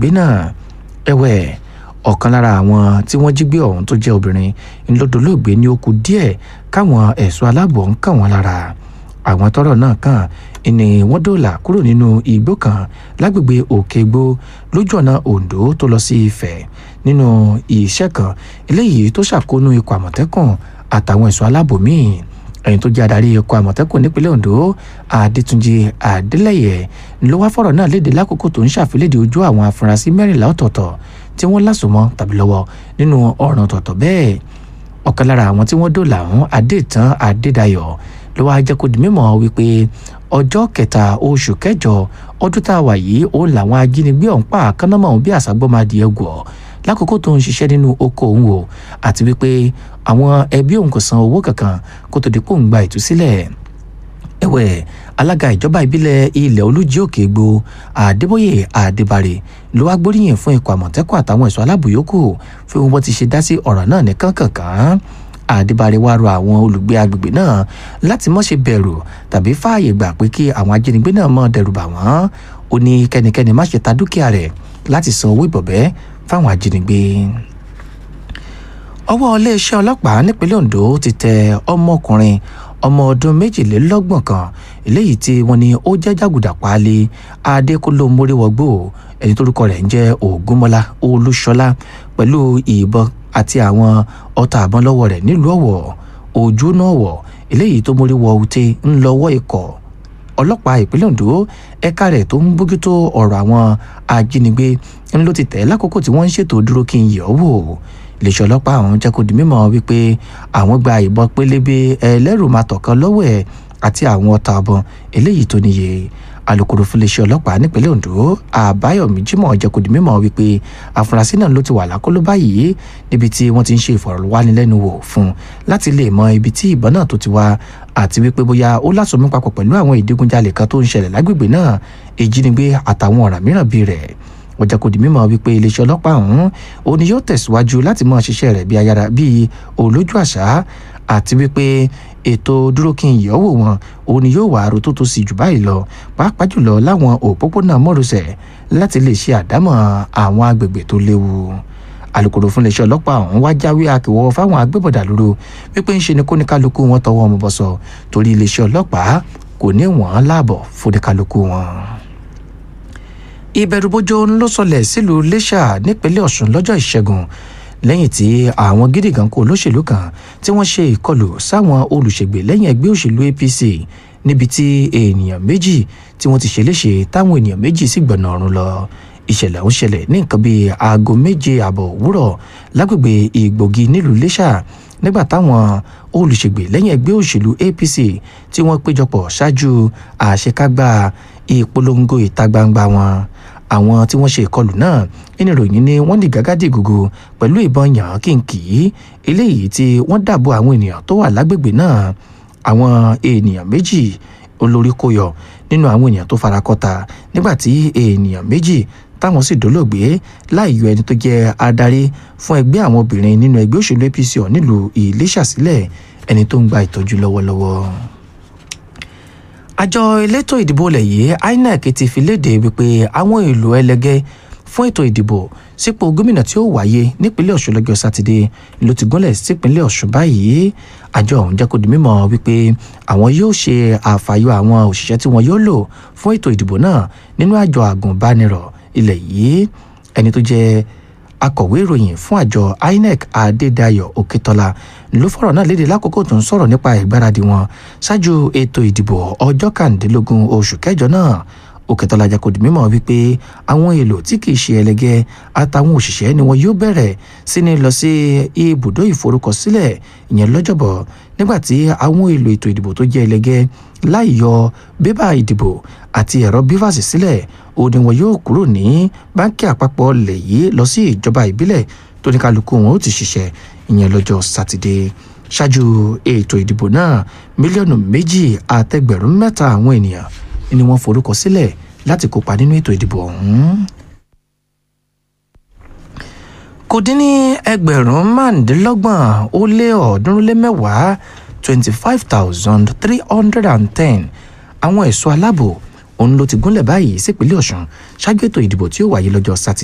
ajínigbé náà ẹ̀wẹ̀ ọ̀kan lára àwọn tí wọ́n jí gbé ọ̀hún tó jẹ́ obìnrin ńlọdọ̀lọ́gbé ní ó kù díẹ̀ káwọn ẹ̀ṣọ́ aláàbò ń kàn wọ́n lára àwọn tọ́rọ̀ náà kàn ni wọ́n dóòlà kúrò nínú igbó kan lágbègbè òkègbó lójú ọ̀nà ondo tó lọ sí ifẹ̀ nínú iṣẹ́ kan eléyìí tó ṣàkóónú ikọ̀ àmọ̀tẹ́kùn àtàwọn ẹ̀ṣọ́ aláàbò míì ẹni tó jẹ́ adarí ikọ̀ àmọ̀tẹ́kùn nípínlẹ̀ ondo adétúnjì adélẹ́yẹ ló wá fọ̀rọ̀ náà léde lákòókò tó ń ṣàfilédè ojú àwọn afurasí mẹ́rìnlá ọ̀tọ̀ọ̀tọ̀ tí wọ́n lásùmọ́ tàbí lọ́wọ́ nínú ọ̀ràn ọ̀tọ̀ọ̀tọ̀ bẹ́ẹ̀ ọ̀kan lára àwọn tí wọ́n dòlà ọ̀hún adétàn adédayọ̀ ló wáá jẹ́ kó di mímọ̀ wípé ọjọ́ kẹta oṣù kẹjọ ọdún tá a wà yìí òun làwọn ajínigbé ọ̀hún pa àkànnàmọ́ òun bí àṣàgbọ́madì ẹ̀gọ́ lákòókò tó ń ṣiṣẹ́ nínú oko òun o àti wípé àwọn ẹbí òun kò san owó kankan kó tó di pò ń gba ìtúsílẹ̀ ẹ̀wẹ̀ alága ìjọba ìbílẹ̀ ilẹ̀ olújí òkè gbó àdébóyè àdébárè ló wá gbóríyìn fún ikọ̀ àmọ̀tẹ́kùn àtàwọn ẹ̀ṣọ́ aláàbò yòókù fún wọn ti ṣe dá sí ọ̀rọ̀ náà ní kánkànkán àdébárè wá rọ àwọn olùgbé agbègbè náà láti má ṣe bẹ̀rù tàbí fààyè gbà pé kí àwọn ajínigbé náà mọ̀ dẹrù bà wọ́n ó ní kẹ́nikẹ́ni má ṣe ta dúkìá rẹ̀ láti san owó ìbọ̀bẹ́ fáwọn ajínigbé ọwọ́ iléeṣẹ́ ọlọ́pàá nípínlẹ̀ ondo ti tẹ ọmọkùnrin ọmọ ọdún méjìlélọ́gbọ̀n kan eléyìí tí wọ́n ní ó jẹ́ jàgùdà páálí adékúnlò móríwọ́gbò ẹni tórúkọ rẹ̀ ń jẹ́ ògúnmọ́lá olúṣọlá pẹ̀lú ìbọn àti àwọn ọta àbọn lọ́wọ́ rẹ̀ nílùú ọ̀wọ̀ ojú náà wọ̀ eléyìí tó móríwọ́ ute ń lọ́wọ́ ikọ̀ ọlọ́pàá ìpínlẹ̀ ondo ẹ̀ka rẹ̀ tó ń bójútó ọ̀rọ̀ àwọn ajínigbé ń ló ti tẹ̀ lákòókò tí wọ́n ń ṣètò dúró kí n yẹ̀ ọ́ wò iléeṣẹ́ ọlọ́pàá ọ̀hún jẹ́ kó di mímọ̀ wípé àwọn gba ìbọn pélébé ẹlẹ́rù máa tọ̀kan lọ́wọ́ ẹ̀ àti àwọn ọta ọbọn eléyìí tó níye alūkkóró fún iléeṣẹ́ ọlọ́pàá nípínlẹ̀ ondo àbáyọ̀mí jimoh jẹ́ kó di mímọ̀ wípé àfúrásì náà ló ti wà lákọlò báyìí níbi tí wọ́n ti ń ṣe ìfọ̀rọ̀wánilẹ́nuwò fún láti lè mọ ibi tí ìbọn náà tó ti wá àti wípé bóyá ó lásùnmí papọ̀ pẹ̀lú àwọn ìdígunjalè kan tó ń ṣẹlẹ̀ lágbègbè náà ìjínigbé àtàwọn ọ̀ràn mìíràn bíi rẹ̀ wọ́n jẹ́ kó di mímọ̀ wípé iléeṣẹ́ ọlọ́pàá ọ̀hún òun ni yóò tẹ̀síwájú láti máa ṣiṣẹ́ rẹ̀ bí ayára bíi olójú àṣà àti wípé ètò dúró kí n yọ̀wò wọn òun ni yóò wà àrò tó tó sì jù báyìí lọ pàápàá jùlọ láwọn òpópónà mọ́rọ̀sẹ̀ láti lè ṣe àdámọ̀ àwọn agbègbè tó léwu alūkkóró fún iléeṣẹ́ ọlọ́pàá ọ̀hún wá jáwé àkèwọ́ fáwọn agbébọ̀dà lóró wípé ń ṣe ni kóníkálukú wọn tọwọ́ ọmọ bọ̀sọ̀ torí iléeṣẹ́ ọlọ́pàá kò ní wọ́n láàbọ̀ fóníkálukú wọn ìbẹ̀rùbojo ló sọlẹ̀ sílùú iléṣà nípínlẹ̀ ọ̀ṣun lọ́jọ́ ìṣẹ́gun lẹ́yìn tí àwọn gídígan kó olóṣèlú kan tí wọ́n ṣe ìkọlù sáwọn olùṣègbè lẹ́yìn ẹgbẹ́ òṣèlú apc níbi tí ènìyàn méjì tí wọ́n ti ṣe léṣe táwọn ènìyàn méjì sì gbọ̀nà ọ̀run lọ ìṣẹ̀lẹ̀ ọ̀hún ṣẹlẹ̀ ní nǹkan bíi aago méje àbọ̀ òwúrọ̀ lágbègbè ìgbògi nílùú iléṣà nígbà táwọn olùṣègbè lẹ́yìn ẹgbẹ́ òṣèlú apc tí wọ́n péjọpọ̀ ṣáájú àṣekágbá ìpolongo ìta gbangba wọn àwọn tí wọ́n ṣe ìkọlù náà nínú ìròyìn ni wọ́n ní gàgádì gògò pẹ̀lú ìbọn yàn án kìnkì eléyìí tí wọ́n dàbò àwọn ènìyàn tó wà lágbègbè náà àwọn ènìyàn méjì olórí kó yọ nínú àwọn ènìyàn tó fara kọta nígbà tí ènìyàn méjì táwọn sì dólóògbé láì yọ ẹni tó jẹ́ adarí fún ẹgbẹ́ àwọn obìnrin nínú ẹgbẹ́ òṣèlú apc ọ̀ nílùú ìlẹ́ṣà sílẹ̀ ẹni tó ń gba ìtọ́jú lọ́wọ́lọ́wọ́ àjọ elétò ìdìbò ilẹ̀ yìí inec ti fi léde wípé àwọn èlò ẹlẹgẹ́ fún ètò ìdìbò sípò gómìnà tí ó wáyé nípínlẹ̀ ọ̀ṣun lọ́jọ́ sátidé ló ti gúnlẹ̀ sípínlẹ̀ ọ̀ṣun báyìí àjọ ọ̀hún jẹ́ kó di mímọ̀ wípé àwọn yóò ṣe àfàyọ àwọn òṣìṣẹ́ tí wọ́n yóò lò fún ètò ìdìbò náà nínú àjọ àgùnbánirọ̀ ilẹ̀ yìí ẹni tó jẹ́ akọ̀wé ìròyìn fún àjọ inec adédayọ̀ òkètọ́lá ló fọ̀rọ̀ náà léde lákòókò tó ń sọ̀rọ̀ nípa ìgbáradì wọn ṣáájú ètò ìdìbò ọjọ́ kàndínlógún oṣù kẹjọ náà òkètọ́lá jẹ́ kó di mímọ̀ wípé àwọn èlò tí kìí ṣe ẹlẹgẹ́ àtàwọn òṣìṣẹ́ ni wọn yóò bẹ̀rẹ̀ sí ní lọ sí ibùdó ìforúkọsílẹ̀ ìyẹn lọ́jọ́bọ̀ nígbà tí àwọn èlò ètò ìdìbò tó jẹ́ ẹlẹgẹ́ láì yọ bébà ìdìbò àti ẹ̀rọ bífàsì sílẹ̀ ó ní wọn yóò kúrò ní báńkì àpapọ̀ lẹ̀ yìí lọ sí ìjọba ìbílẹ̀ tó ní kálukú wọn ó ti ṣiṣẹ́ ìyẹn lọ́jọ́ sátidé ṣáájú ètò ìdìbò náà mílíọ̀nù méjì àtẹgbẹ̀rún mẹ́ta àwọn ènìyàn ni wọ́n forúkọ sílẹ̀ láti kópa nínú ètò ìdìbò ọ̀hún. kò dín ní ẹgbẹ̀rún márùndínlọ́gbọ̀n ó lé ọ̀ọ́dúnrún lé mẹ́wàá twenty five thousand three hundred and ten àwọn ẹ̀ṣọ́ aláàbò òun ló ti gúnlẹ̀ báyìí sípínlẹ̀ ọ̀ṣun ṣáájú ètò ìdìbò tí ó wáyé lọ́jọ́ sátidé.